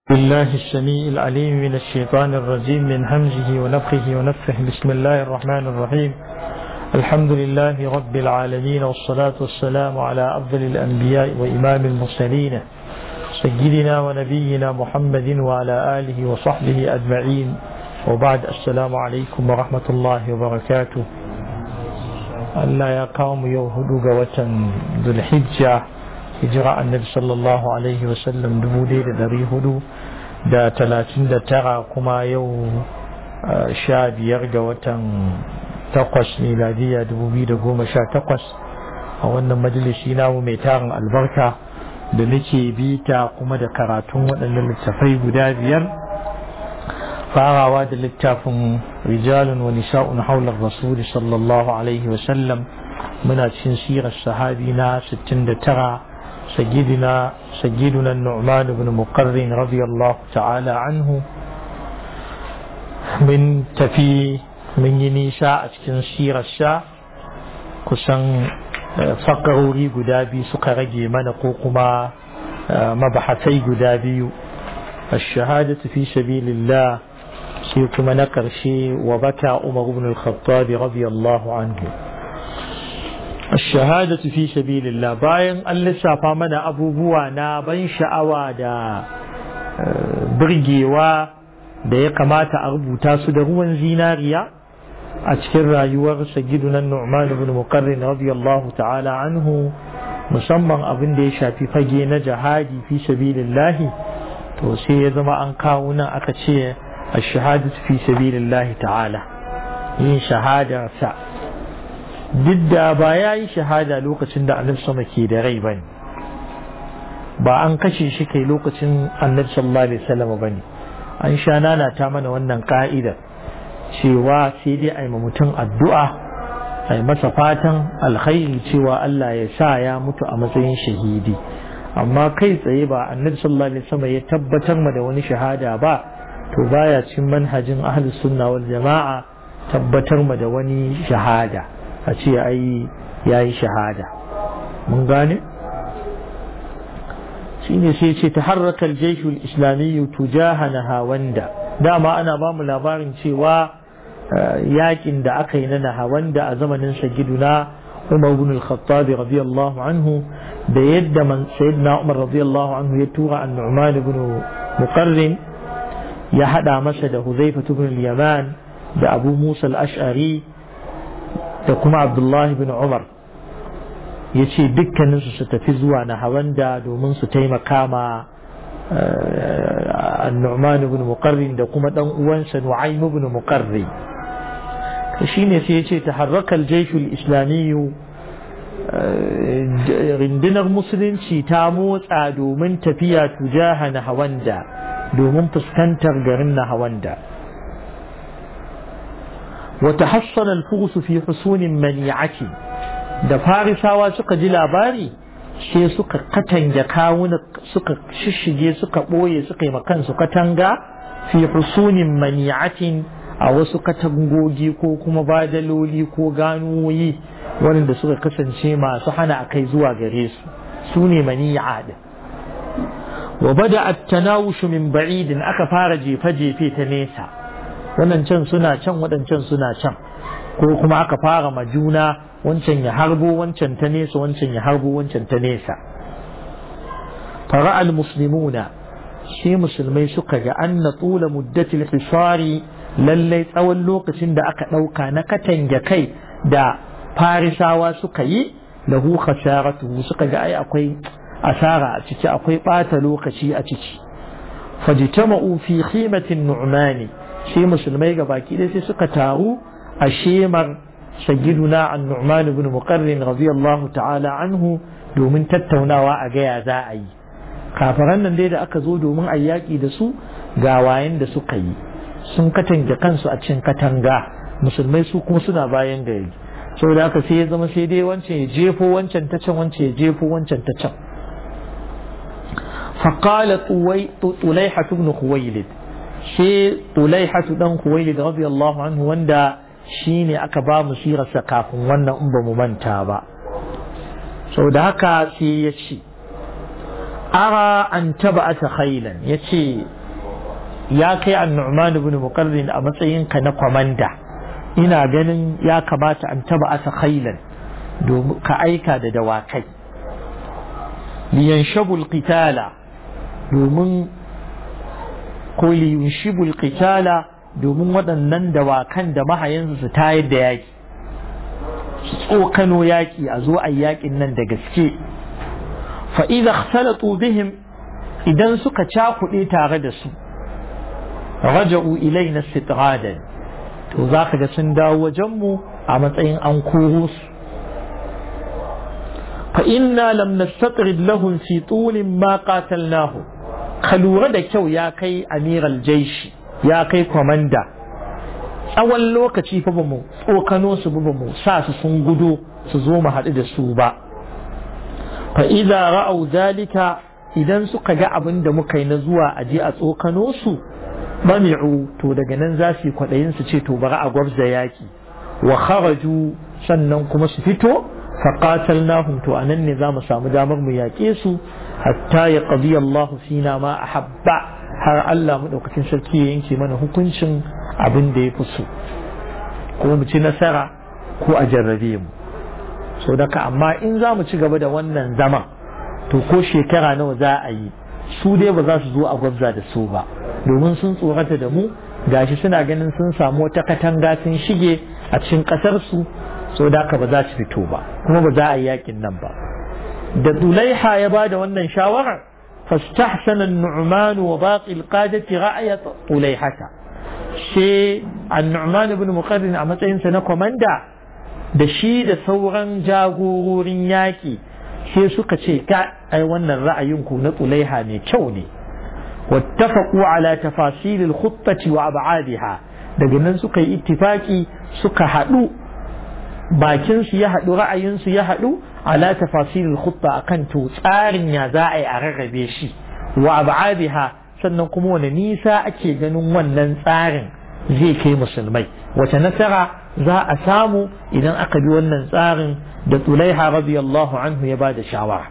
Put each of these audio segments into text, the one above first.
بالله السميع العليم من الشيطان الرجيم من همزه ونفخه ونفخه بسم الله الرحمن الرحيم الحمد لله رب العالمين والصلاة والسلام على أفضل الأنبياء وإمام المرسلين سيدنا ونبينا محمد وعلى آله وصحبه أجمعين وبعد السلام عليكم ورحمة الله وبركاته Allah ya kawo mu yau hudu ga watan Zulhijja hijira annabi sallallahu alaihi wasallam dubu ɗaya da ɗari hudu da talatin da tara kuma yau sha biyar ga watan takwas miladiya dubu biyu da goma sha takwas a wannan majalisi namu mai tarin albarka da nake bita kuma da karatun waɗannan littafai guda biyar farawa da littafin rijalun wa nisa'un haular rasuli sallallahu alaihi wasallam muna cikin sirar sahabi na 69 سيدنا سيدنا النعمان بن مقرن رضي الله تعالى عنه من تفي من ينيسا أتكن سير الشا كسن فقروري قدابي سكرجي من قوقما مبحثي قدابي الشهادة في سبيل الله سيكما نكرشي وبكى عمر بن الخطاب رضي الله عنه الشهادة في سبيل الله باين أن لسافا من أبو بوانا بين شعوى دا برجيوا da ya kamata a rubuta su da ruwan zinariya a cikin rayuwar sayyiduna Nu'man ibn Muqarrin radiyallahu ta'ala anhu musamman abin da ya shafi fage na jihadi fi sabilillah to sai ya zama an kawo nan aka ce ash-shahadatu fi sabilillah ta'ala yin shahada sa duk da ba ya yi shahada lokacin da annabi sama ke da rai bane ba an kashe shi kai lokacin annabi sallallahu alaihi wasallam bane an sha nana ta mana wannan ka'ida cewa sai dai a yi mutum addu'a a yi masa fatan alkhairi cewa Allah ya sa ya mutu a matsayin shahidi amma kai tsaye ba annabi sallallahu alaihi wasallam ya tabbatar ma da wani shahada ba to baya cin manhajin ahlus sunna wal jama'a tabbatar ma da wani shahada a ce ai ya yi shahada mun gane shi ne sai ce ta harrakar jaishul islamiyyu tujaha na hawanda dama ana ba mu labarin cewa yakin da aka yi na nahawanda a zamanin sagiduna umar ibn al-khattab radiyallahu anhu da yadda man sayyidina umar radiyallahu anhu ya tura an-nu'man ibn muqarrin ya hada masa da huzaifa ibn al-yaman da abu musa al-ash'ari da kuma abdullahi bin umar ya ce dukkaninsu su tafi zuwa na hawanda domin su taimaka ma annu'man ibn muqarrin da kuma dan uwansa nu'aym ibn muqarri shine sai ya ce taharraka al-jaysh al-islami rindinar musulunci ta motsa domin tafiya tujaha na hawanda domin fuskantar garin na hawanda وتحصن الفرس في حصون منيعة da farisawa suka ji labari sai suka katanga kawuna suka shishige suka ɓoye suka yi kansu katanga fi husunin mani'atin a wasu katangogi ko kuma badaloli ko ganuwoyi wanda suka kasance masu hana a kai zuwa gare su su ne mani'a din wa bada at-tanawushu min ba'idin aka fara jefe-jefe ta nesa waɗancan suna can waɗancan suna can ko kuma aka fara ma juna wancan ya harbo wancan ta nesa wancan ya harbo wancan ta nesa fara'al muslimuna shi musulmai suka ga anna tula muddatil hisari lallai tsawon lokacin da aka ɗauka na katange kai da farisawa suka yi lahu khasaratu suka ga ai akwai asara a ciki akwai ɓata lokaci a ciki fajtama'u fi khimatin nu'mani sai musulmai ga baki dai sai suka taru a shemar sayyiduna an-nu'man ibn muqarrin radiyallahu ta'ala anhu domin tattaunawa a gaya za a yi kafaran nan dai da aka zo domin a yaƙi da su ga wayen da suka yi sun katange kansu a cikin katanga musulmai su kuma suna bayan gari saboda haka sai ya zama sai dai wancan ya jefo wancan ta can wancan ya jefo wancan ta can فقال طليحة بن خويلد shi Tulaihatu dan Kuwailid radiyallahu anhu wanda shine aka ba mu sirarsa kafin wannan in ba mu manta ba sau da haka sai ya ce ara an taba'ata khailan yace ya kai an-nu'man ibn muqarrin a matsayin ka na kwamanda ina ganin ya kamata an taba'ata khailan domin ka aika da dawakai liyanshabul qitala domin ko liyunshibul qitala domin waɗannan dawakan da mahayansu su tayar da yaƙi su tsokano yaƙi a zo a yaƙin nan da gaske fa'iza salatu bihim idan suka cakuɗe tare da su raja'u ilaina sitradan to za ka ga sun dawo wajenmu a matsayin an koro su فإنا لم نستطرد لهم في طول ما قاتلناهم ka lura da kyau ya kai amiral jaishi ya kai kwamanda tsawon lokaci fa bamu tsokano su ba mu sa su sun gudu su zo mu haɗu da su ba fa idza ra'au zalika idan suka ga abin da muka yi na zuwa a je a tsokano su mami'u to daga nan za su yi kwaɗayin su ce to bari a gwabza yaki wa kharaju sannan kuma su fito فقاتلناهم تو أنني ذا مسام دامر مياكيسو حتى يقضي الله فينا ما أحب har Allah maɗaukacin sarki ya yanke mana hukuncin abin da ya fi so ko mu ci nasara ko a jarrabe mu so daga amma in za mu ci gaba da wannan zama to ko shekara nawa za a yi su dai ba za su zo a gwabza da su ba domin sun tsorata da mu gashi suna ganin sun samu wata katanga sun shige a cikin ƙasar su so da haka ba za su fito ba kuma ba za a yi yakin nan ba da Dulaiha ya ba da wannan shawarar fastahsana an-nu'man wa baqi al-qadati ra'ayat Dulaihata she an-nu'man ibn muqarrin a matsayin sa na komanda da shi da sauran jagororin yaki sai suka ce ka ai wannan ra'ayin ku na Dulaiha ne kyau ne wattafaqu ala tafasil al-khuttati wa ab'adiha daga nan suka yi ittifaki suka haɗu bakinsu ya haɗu ra'ayinsu ya haɗu ala tafasirin khutta akan to tsarin ya za a yi a rarrabe shi wa ab'adiha sannan kuma wani nisa ake ganin wannan tsarin zai kai musulmai wace nasara za a samu idan aka bi wannan tsarin da tulaiha radiyallahu anhu ya bada shawara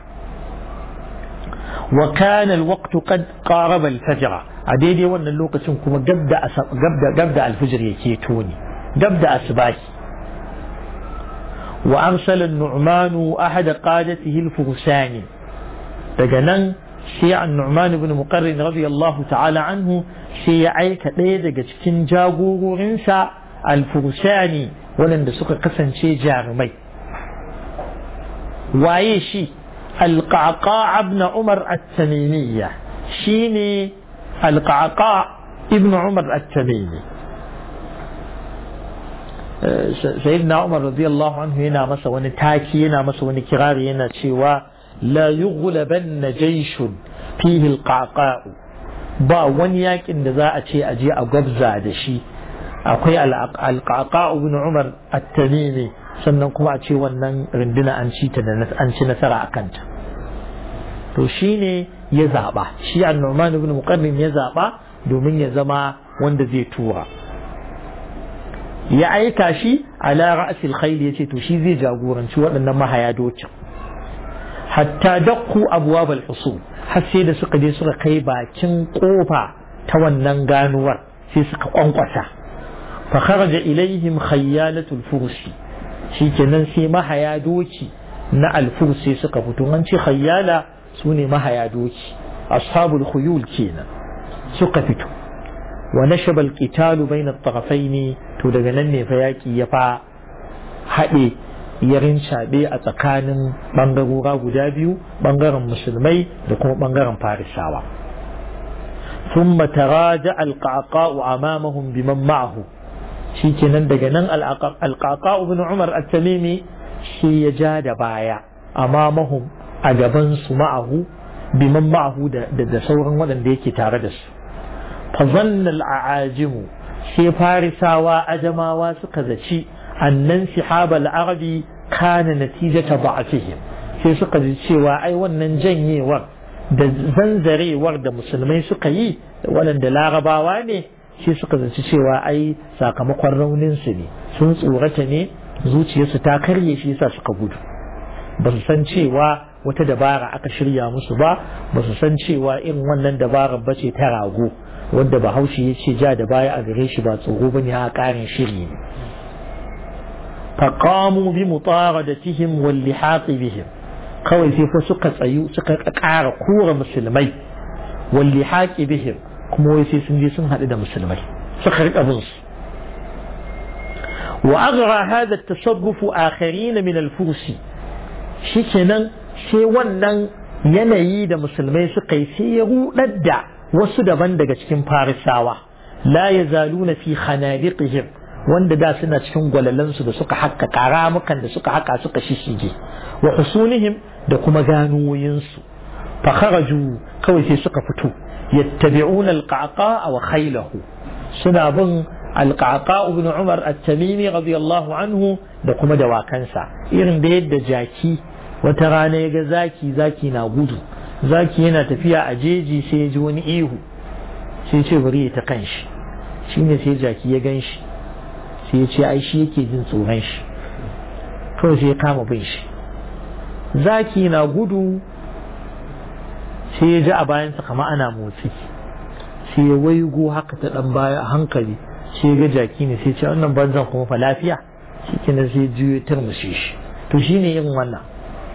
wa kana alwaqtu qad qaraba alfajr a daidai wannan lokacin kuma gabda gabda gabda alfajr yake toni gabda asbahi وأرسل النعمان أحد قادته الفرسان دجنان شيع النعمان بن مقرن رضي الله تعالى عنه شيع كɗaya daga cikin jagororinsa alfursani waɗanda suka kasance jarumai waye shi alƙaƙa ibn umar at-tamimiyya shine alƙaƙa ibn umar at-tamimi sayyidina Umar radiyallahu anhu yana masa wani taki yana masa wani kirari yana cewa la yughlabanna jayshun fihi alqaqa'u ba wani yakin da za a ce a je a gwabza da shi akwai alqaqa'u ibn Umar at-Tamimi sannan kuma a ce wannan runduna an ci ta da an ci nasara a kanta to shine ya zaba shi an-Nu'man ibn Muqarrin ya zaba domin ya zama wanda zai tura ya aika shi ala ra'sil khayl yace to shi zai jagoranci waɗannan mahaya dokin hatta dakku abwab al-husul har sai da suka je suka kai bakin kofa ta wannan ganuwar sai suka kwankwasa fa kharaja ilaihim khayyalatul fursi shikenan sai mahaya doki na al-fursi suka fito an ce khayyala sune mahaya doki ashabul khuyul kenan suka fito wa nashaba al-qitalu bayna at-tarafayn to daga nan ne fa yaki ya fa haɗe ya rincaɓe a tsakanin ɓangarora guda biyu ɓangaren musulmai da kuma ɓangaren farisawa ثم تراجع القعقاع أمامهم بمن معه shi kenan daga nan alƙaƙa ibn umar at-tamimi shi ya ja da baya amamahum a gaban su ma'ahu biman ma'ahu da sauran waɗanda yake tare da su fa zanna al-a'ajimu sai farisawa ajamawa suka zaci annan sihaba al-arabi kana natijata ba'atihim sai suka ji cewa ai wannan janyewar da zanzarewar da musulmai suka yi waɗanda larabawa ne shi suka zaci cewa ai sakamakon raunin su ne sun tsorata ne zuciyarsu ta karye shi yasa suka gudu ba su san cewa wata dabara aka shirya musu ba ba su san cewa irin wannan dabarar ba ce ta rago wanda bahaushe ya ce ja da baya a gare shi ba tsoro ba ne a ƙarin shiri ne فقاموا بمطاردتهم واللحاق بهم kawai sai fa suka tsayu suka ƙara kura musulmai walli haƙi bihim kuma wai sai sun je sun haɗu da musulmai suka riƙa bin su wa aghra hadha at-tasarruf akharin min al-fursi shikenan sai wannan yanayi da musulmai suka yi sai ya rudar da wasu daban daga cikin farisawa la yazaluna fi khanadiqihim wanda da suna cikin gwalalansu da suka haka karamukan da suka haka suka shishige wa husunihim da kuma ganuwoyinsu fa kharaju kawai sai suka fito yattabi'una alqaqa wa khaylahu suna bin alqaqa ibn umar at-tamimi radiyallahu anhu da kuma dawakansa irin da yadda jaki wata rana ya ga zaki zaki na gudu zaki yana tafiya a jeji sai ya ji wani ihu sai ce bari ya ta kanshi shine sai jaki ya gan shi sai ya ce ai shi yake jin tsoron shi kawai sai ya kama bin shi zaki na gudu sai ya ji a bayansa kama ana motsi sai ya waigo haka ta dan baya a hankali sai ya ga jaki ne sai ce wannan banzan kuma fa lafiya shi kenan sai juyo turmushe shi to shine yin wannan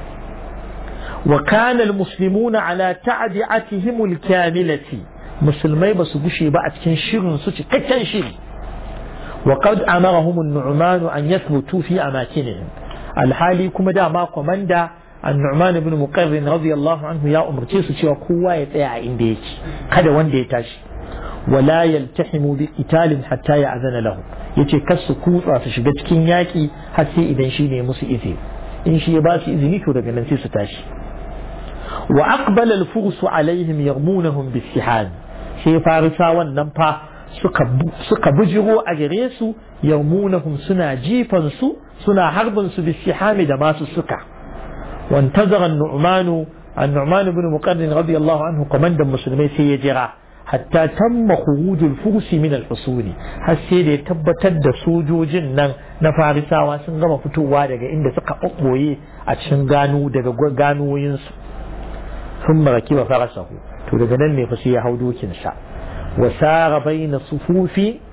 wa kana almuslimuna ala ta'di'atihim alkamilati musulmai basu gushe ba a cikin shirin su cikakken shiri وقد أمرهم النعمان أن يثبتوا في أماكنهم الحالي كما دا ما كماندا النعمان بن مقرن رضي الله عنه يا أمر تيسو تيوا كوا يتيا عندك كذا وان دي تاشي ولا يلتحموا بقتال حتى يأذن لهم yace kar su kutsa su shiga cikin yaƙi har sai idan shi ne musu izini in shi ya ba su izini to daga nan sai su tashi wa aqbala al-fursu alaihim yarmunahum bis-sihan sai farisa wannan fa suka bujiro a gare su yarmunahum suna jifan su suna harbin su bisihami da masu suka wantazara an-nu'man an-nu'man ibn muqarrin radiyallahu anhu komandan musulmai sai ya jira hatta tamma khuruj al-furs min al-husul har sai da ya tabbatar da sojojin nan na farisawa sun gama fitowa daga inda suka ɓoye a cikin gano daga ganoyin su sun maraki wa farasahu to daga nan ne fa sai ya hau dokin sa وسار بين صفوف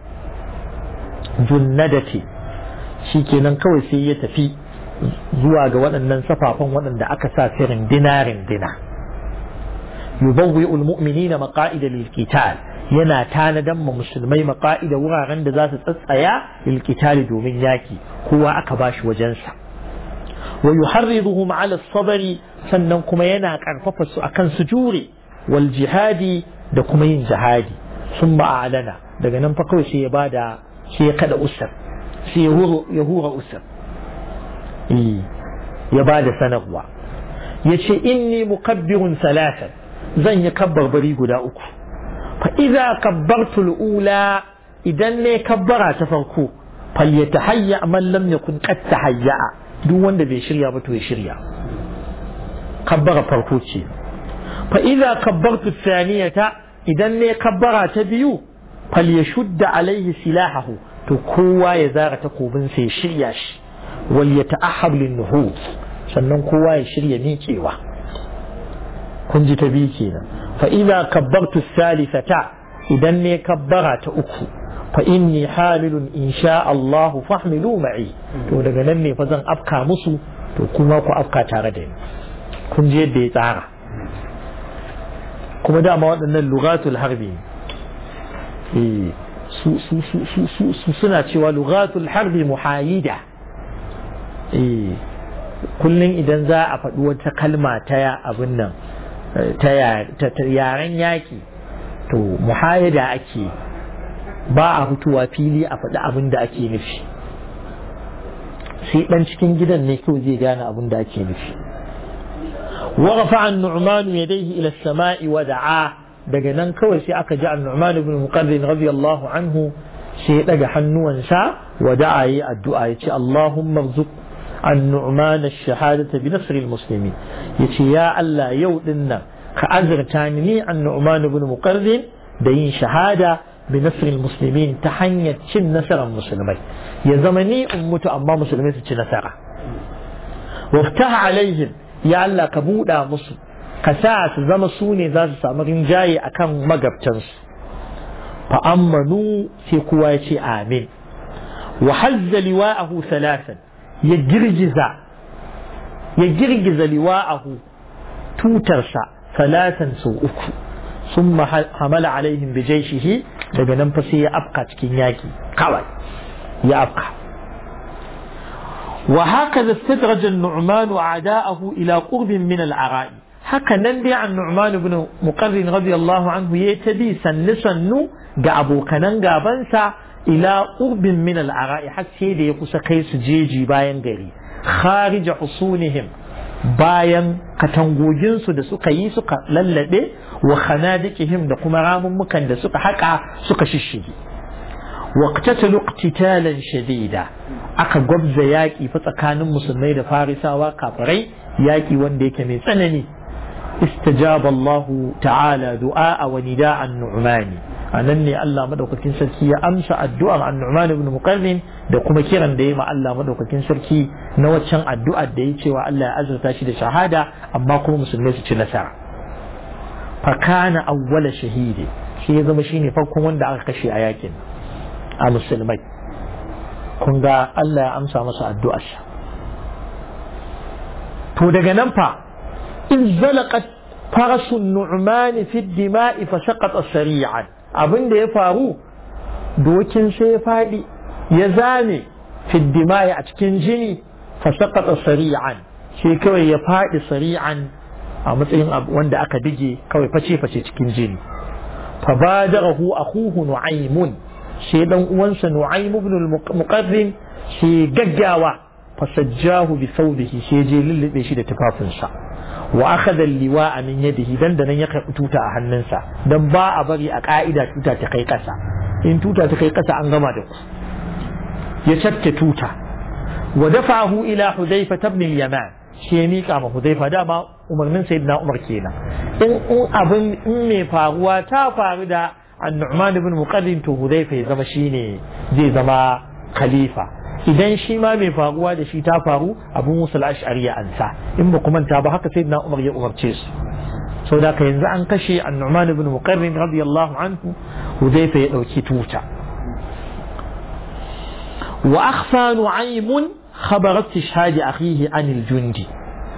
جندتي shikenan kawai sai ya tafi zuwa ga waɗannan safafan waɗanda aka sa firin dinarin dina yubawwi ulmu'minina maqa'ida lil qital yana tanadan ma musulmai maqa'ida wuraren da za su tsatsaya lil qital domin yaki kowa aka bashi wajensa wa yuharriduhum ala sabri sannan kuma yana karfafa su akan su jure wal jihadi da kuma yin jihadi sun ma'alana daga nan fa kawai sai ya bada sai ya kada usar sai ya hura usar ya bada sanarwa ya ce inni mukabbirun salatan zan yi kabbarbari guda uku fa idza kabbartu ula idan ne kabbara ta farko fal yatahayya man lam yakun qad tahayya duk wanda bai shirya ba to ya shirya kabbara farko ce fa idza kabbartu thaniyata idan ne kabbara ta biyu fal ya shudda alaihi silahahu to kowa ya zara takobin sai ya shirya shi wal ya ta'ahhab lin nuhud sannan kowa ya shirya miƙewa kun ji ta biyu kenan fa idza kabbartu thalithata idan ne kabbara ta uku fa inni hamilun insha Allah fahmilu ma'i to daga nan ne fa zan afka musu to kuma ku afka tare da ni kun ji yadda ya tsara kuma dama waɗannan lugatul harbi su suna cewa lugatul harbi muhayida kullum idan za a faɗi wata kalma ta abin nan ta yaren yaƙi to muhayida ake ba a fitowa fili a faɗi abin da ake nufi sai ɗan cikin gidan ne kawai zai gane abin da ake nufi ورفع النعمان يديه إلى السماء ودعاه daga nan kawai sai aka ji annu'man ibn muqarrin radiyallahu anhu sai ya daga hannuwansa wa da'a yi addu'a ya ce Allahumma rzuq annu'man ash-shahadata bi nasr al-muslimin yace ya Allah yau din nan ka azurta ni ni annu'man ibn muqarrin da yin shahada bi nasr al-muslimin ta hanyar cin nasarar musulmai ya zama ni in mutu amma musulmai su ci nasara waftaha alaihim ya Allah ka buɗa musu ka sa su zama su ne za su samu rinjaye akan magabtansu fa ammanu sai kowa ya ce amin wa hazza liwa'ahu salasan ya girgiza ya girgiza liwa'ahu tutarsa salasan sau uku sun hamala alaihim bi jaishihi daga nan fa sai ya afka cikin yaki kawai ya afka وهكذا استدرج النعمان أعداءه إلى قرب من العراء haka nan dai an Nu'man ibn Muqarrin radiyallahu anhu ya ta bi sannu sannu ga abokanan gabansa ila urbin min al-ara'i har sai da ya kusa kai su jeji bayan gari kharija husunihim bayan katangogin su da suka yi suka lallabe wa khanadiqihim da kuma ramummukan da suka haka suka shishige waqtatalu iqtitalan shadida aka gwabza yaƙi fa tsakanin musulmai da farisawa kafirai yaƙi wanda yake mai tsanani استجاب الله تعالى دعاء ونداء النعمان أنني الله مدوكتين سركي أمس الدعاء عن النعمان بن مقرن da kuma kiran da ya ma Allah madaukakin sarki na waccan addu'ar da ya cewa Allah ya azurta shi da shahada amma kuma musulmai su ci nasara fa kana awwala shahidi shi ya zama shine farkon wanda aka kashe a yakin a musulmai kun ga Allah ya amsa masa addu'arsa to daga nan fa in zalaqat farasun nu'mani fi dima'i fa saqata sari'an abin da ya faru dokin sai ya fadi ya zame fi dima'i a cikin jini fa saqata sari'an sai kawai ya fadi sari'an a matsayin wanda aka dige kawai face face cikin jini fa badarahu akhuhu nu'aymun sai dan uwansa nu'aym ibn al-muqarrin sai gaggawa fasajjahu bi thawbihi sai je lullube shi da tufafinsa wa akhadha al-liwa'a min yadihi dan da nan ya karbi tuta a hannunsa dan ba a bari a ka'ida tuta ta kai kasa in tuta ta kai kasa an gama da ku ya cakke tuta wa dafa'ahu ila hudayfa ibn al-yaman shi ya mika ma hudayfa dama umarnin sayyidina umar kenan in in abin in mai faruwa ta faru da annu'man ibn muqaddim to hudayfa ya zama shine zai zama khalifa idan shi ma mai faruwa da shi ta faru abu musul ash'ari ya ansa in ba manta ba haka sayyidina umar ya umarce su sau da yanzu an kashe annu'man ibn muqarrin radiyallahu anhu hudayfa ya dauki tuta wa akhfa nu'aymun khabar istishhad akhihi an al-jundi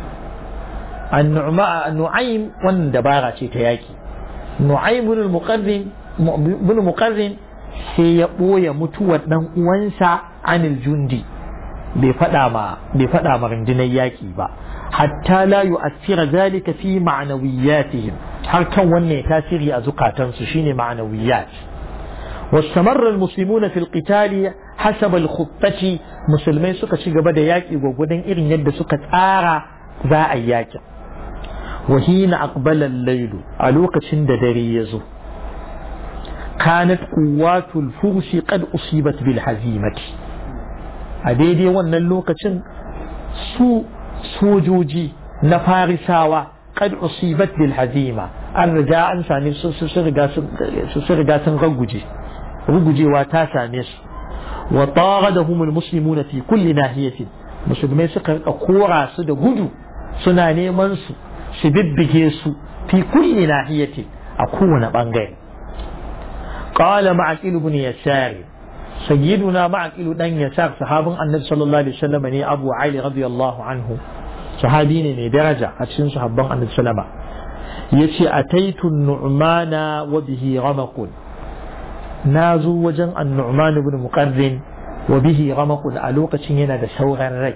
nu'aym wannan dabara ce ta yaki nu'aym ibn muqarrin ibn muqarrin sai ya ɓoye mutuwar ɗan uwansa anil jundi bai faɗa ma bai faɗa ma rundunar yaƙi ba hatta la yu'assira zalika fi ma'nawiyatihim har kan wannan tasiri a zukatansu shine ma'nawiyat واستمر المسلمون في القتال حسب الخطة مسلمين سكا شغبا دا ياكي وغدن إرن يد سكا تارا ذا ياكي وحين أقبل الليل ألوكا شند دري يزو كانت قوات الفرس قد أصيبت بالهزيمة أديدي وانا اللوكا سو سوجوجي نفارساوا قد أصيبت بالهزيمة الرجاء أنساني سرقا سنغوجي rugujewa ta same su wa taradahum almuslimuna fi kulli nahiyatin musulmai suka rika kora su da gudu suna neman su su bibbige su fi kulli nahiyatin a kowane bangare qala ma'aqil ibn yasar sayyiduna ma'aqil dan yasar sahabin annabi sallallahu alaihi wasallam ne abu ali radiyallahu anhu sahabi ne mai daraja a cikin sahabban annabi sallama yace ataitu nu'mana wa bihi ramakun na zo wajen annu'man ibn muqarrin wa bihi ramaq a lokacin yana da sauran rai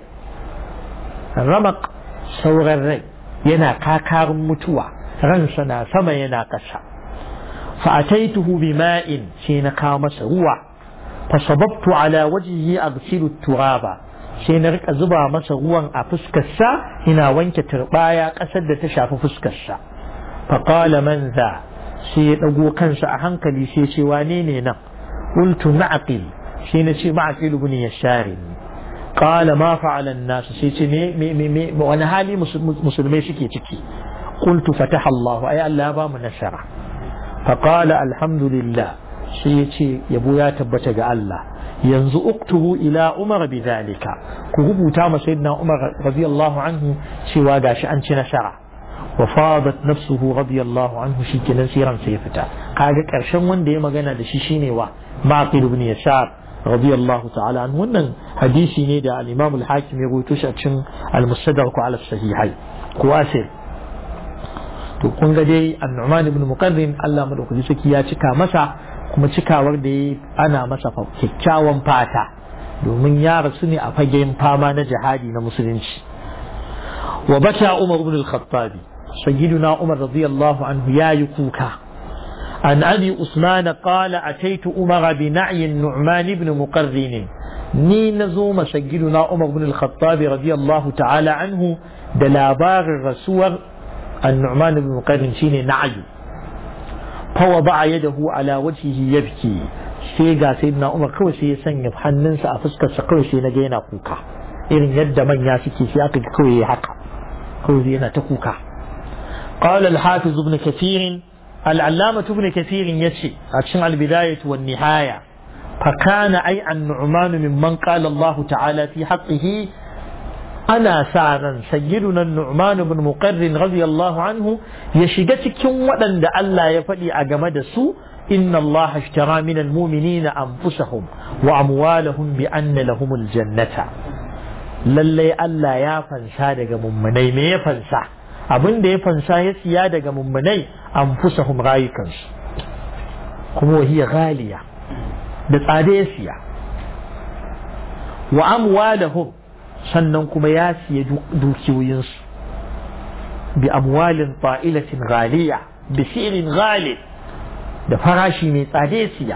ramaq sauran rai yana kakarin mutuwa ransa na sama yana ƙasa fa ataituhu bima'in sai na kawo masa ruwa fa sababtu ala wajhihi aghsilu turaba sai na rika zuba masa ruwan a fuskarsa ina wanke turbaya ƙasar da ta shafi fuskarsa fa qala man za sai ya ɗago kansa a hankali sai ce wane ne nan qultu ma'aqil sai na ce ma'aqil ibn yashari qala ma fa'ala an-nas sai ce me me me wani hali musulmai suke ciki qultu fataha Allah ay Allah ya ba mu nasara fa qala alhamdulillah sai ya ce yabo ya tabbata ga Allah yanzu uktubu ila umar bi zalika ku rubuta ma sayyidina umar radiyallahu anhu cewa gashi an ci nasara wa fadat nafsuhu radiyallahu anhu shikenan siran sai fita kaga karshen wanda ya magana da shi shine wa maqil ibn yashar radiyallahu ta'ala an wannan hadisi ne da al-imam al-hakim ya rawaito shi a cikin al-mustadrak ala sahihai ko asir to kun ga dai an-nu'man ibn muqarrin Allah madaukaki saki ya cika masa kuma cikawar da ya ana masa kyakkyawan fata domin ya rasu ne a fagen fama na jihadi na musulunci wa bata umar ibn al-khattabi sayyiduna umar radiyallahu anhu ya yi kuka an abi usman qala ataitu umar bi na'i nu'man ibn muqarrin ni nazo ma sayyiduna umar ibn al-khattabi radiyallahu ta'ala anhu da labarin rasuwar an-nu'man ibn muqarrin shine na'yu فوضع يده على وجهه يبكي sai ga sayyidina Umar kawai sai ya sanya hannunsa a fuskarsa kawai sai na ga yana kuka irin yadda manya suke sai aka kawai ya haka kawai yana ta kuka قال الحافظ ابن كثير العلامة ابن كثير يشي عشان البداية والنهاية فكان أي النعمان ممن قال الله تعالى في حقه ana sa ran sayyiduna Nu'man ibn Muqarrin radiyallahu anhu ya shiga cikin waɗanda Allah ya faɗi a game da su inna Allah ashtara min almu'minina anfusahum wa amwalahum bi anna lahumul jannata lalle Allah ya fansa daga mummunai me ya fansa abin da ya fansa ya siya daga mummunai anfusahum rayukansu kuma hiya ghaliya da tsada ya siya wa amwalahum sannan kuma ya siya dukiyoyinsu bi amwalin fa'ilatin ghaliya bi sirin ghali da farashi mai tsade siya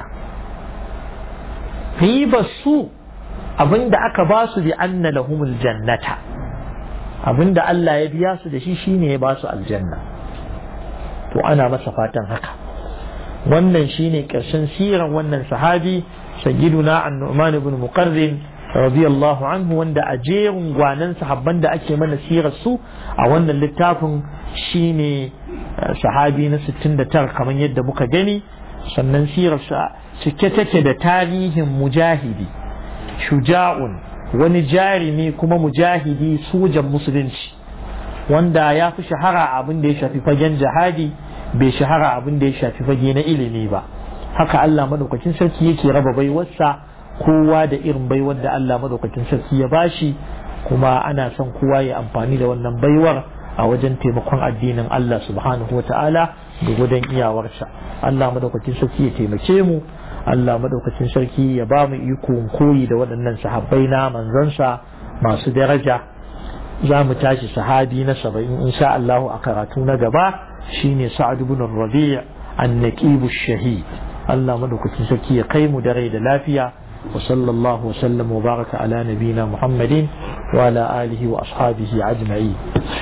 ribar su abinda aka ba su bi anna lahumul jannata abinda Allah ya biya su da shi shine ya ba su aljanna to ana masa fatan haka wannan shine ƙarshen siran wannan sahabi sayyiduna an-nu'man ibn muqarrin radiyallahu anhu wanda a jerin gwanan sahabban da ake mana sirar su a wannan littafin shine sahabi na 69 kamar yadda muka gani sannan sirar sa cike take da tarihin mujahidi shuja'un wani jarimi kuma mujahidi sojan musulunci wanda ya fi shahara abin da ya shafi fagen jihadi bai shahara abin da ya shafi fage na ilimi ba haka Allah madaukakin sarki yake raba baiwarsa kowa da irin baiwar da Allah madaukakin sarki ya bashi kuma ana son kowa ya amfani da wannan baiwar a wajen taimakon addinin Allah subhanahu wa ta'ala da gudan iyawarsa Allah madaukakin sarki ya taimake mu Allah madaukakin sarki ya ba mu iko koyi da waɗannan sahabbai na manzansa masu daraja za mu tashi sahabi na saba'in insha Allah a karatu na gaba shine Sa'ad ibn Rabi' an-Naqib shahid Allah madaukakin sarki ya kai mu da rai da lafiya وصلى الله وسلم وبارك على نبينا محمد وعلى آله وأصحابه أجمعين